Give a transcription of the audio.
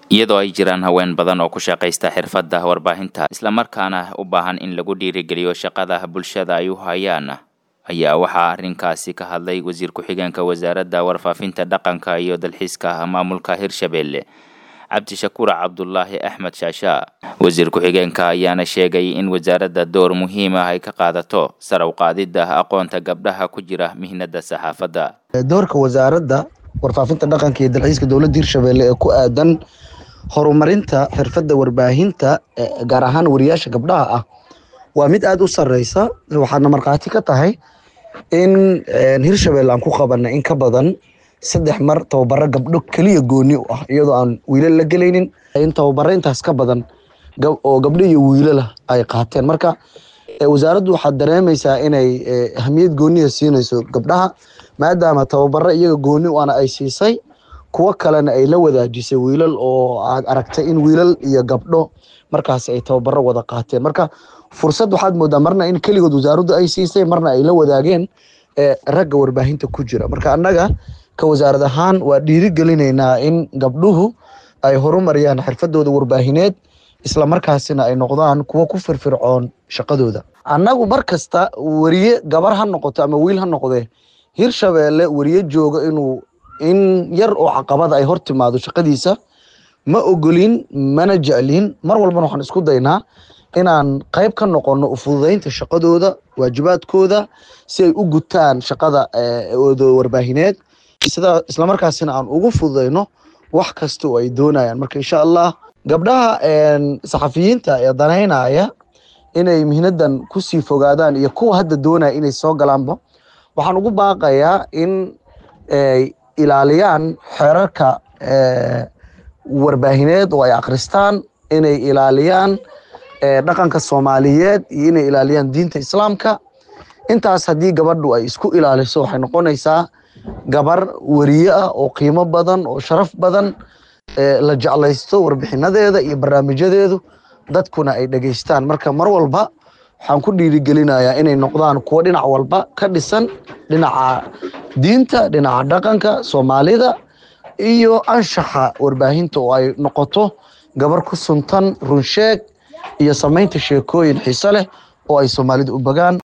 iyadoo ay jiraan haween badan oo ku shaqaysta xirfadda warbaahinta islamarkaana u baahan in lagu dhiirigeliyo shaqada bulshada ay u hayaan ayaa waxaa arrinkaasi ka hadlay wasiir ku-xigeenka wasaaradda warfaafinta dhaqanka iyo dalxiiska maamulka hirshabelle cabdishakuur cabdulaahi axmed shaashaa wasiir ku-xigeenka ayaana sheegay in wasaaradda door muhiim ah ay ka qaadato sar u qaadidda aqoonta gabdhaha ku jira mihnada saxaafadda doorka wasaaradda warfaafinta dhaqanka iyo dalxiiska dowladda hirshabelle ee ku aadan horumarinta xirfadda warbaahinta gaar ahaan wariyaasha gabdhaha ah waa mid aada u sareysa waxaadna markhaati ka tahay in hirshabelle aan ku qabanay in ka badan saddex mar tababaro gabdho keliya gooni u ah iyadoo aan wiilal la gelaynin in tababaro intaas ka badan oo gabdho iyo wiilala ay qaateen marka wasaaraddu waxaad dareemaysaa inay ahmiyad gooniya siinayso gabdhaha maadaama tababaro iyaga gooni u ana ay siisay kuwo kalena ay la wadaajisay wiilal oo aad aragtay in wiilal iyo gabdho markaas ay tababaro wada qaateen marka fursad waxaad moodaa marna in keligood wasaaraddu ay siisay marna ay la wadaageen ragga warbaahinta ku jira marka annaga ka wasaarad ahaan waa dhiirigelinaynaa in gabdhuhu ay horumariyaan xirfadooda warbaahineed islamarkaasina ay noqdaan kuwo ku firfircoon shaqadooda annagu mar kasta weriye gabar ha noqoto ama wiil ha noqdee hirshabelle weriye jooga inuu in yar oo caqabada ay hor timaado shaqadiisa ma ogolin mana jeclin mar walbana waxaan isku daynaa inaan qayb ka noqono ufududeynta shaqadooda waajibaadkooda si ay u gutaan shaqada ooda warbaahineed sida islamarkaasina aan ugu fududeyno wax kasta oo ay doonayaan marka insha allah gabdhaha saxafiyiinta ee danaynaya inay mihnadan kusii fogaadaan iyo kuwa hadda doonaya inay soo galaanba waxaan ugu baaqayaa in ay ilaaliyaan xeerarka warbaahineed oo ay akristaan inay ilaaliyaan dhaqanka soomaaliyeed iyo inay ilaaliyaan diinta islaamka intaas haddii gabadhu ay isku ilaaliso waxay noqonaysaa gabar weriye ah oo qiimo badan oo sharaf badan la jeclaysto warbixinadeeda iyo barnaamijyadeedu dadkuna ay dhegeystaan marka mar walba waxaan ku dhiirigelinayaa inay noqdaan kuwo dhinac walba ka dhisan dhinaca diinta dhinaca dhaqanka soomaalida iyo anshaxa warbaahinta oo ay noqoto gabar ku suntan runsheeg iyo samaynta sheekooyin xiise leh oo ay soomaalida u bagaan